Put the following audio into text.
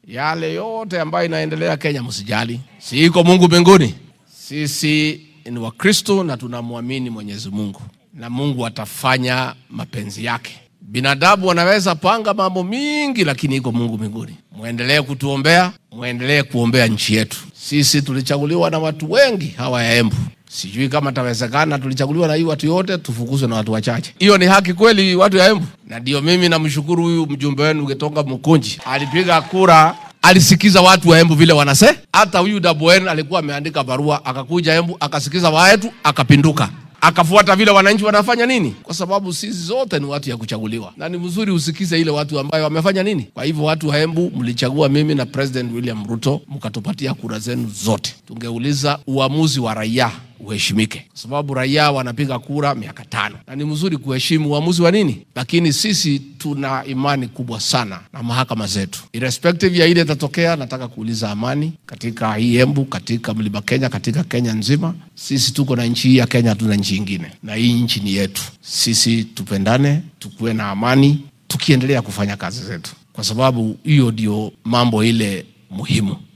Yale yote ambayo inaendelea Kenya msijali, si iko Mungu mbinguni. Sisi ni Wakristo na tunamwamini Mwenyezi Mungu na Mungu atafanya mapenzi yake. Binadamu wanaweza panga mambo mingi, lakini iko Mungu mbinguni. Mwendelee kutuombea, mwendelee kuombea nchi yetu. Sisi tulichaguliwa na watu wengi hawa ya Embu. Sijui kama tawezekana, tulichaguliwa na hii watu yote, tufukuzwe na watu wachache. Hiyo ni haki kweli, watu ya Embu? Na ndio mimi namshukuru huyu mjumbe wenu Getonga Mkunji, alipiga kura alisikiza watu wa Embu vile wanase. Hata huyu Dabwen alikuwa ameandika barua, akakuja Embu akasikiza watu, akapinduka akafuata vile wananchi wanafanya nini, kwa sababu sisi zote ni watu ya kuchaguliwa, na ni mzuri usikize ile watu ambayo wamefanya nini. Kwa hivyo watu wa Embu mlichagua mimi na President William Ruto, mkatupatia kura zenu zote. Tungeuliza uamuzi wa raia uheshimike, kwa sababu raia wanapiga kura miaka tano, na ni mzuri kuheshimu uamuzi wa nini, lakini sisi tuna imani kubwa sana na mahakama zetu. Irrespective ya ile itatokea, nataka kuuliza amani katika hii Embu, katika mlima Kenya, katika Kenya nzima. Sisi tuko na nchi hii ya Kenya, hatuna nchi ingine, na hii nchi ni yetu. Sisi tupendane, tukuwe na amani, tukiendelea kufanya kazi zetu, kwa sababu hiyo ndio mambo ile muhimu.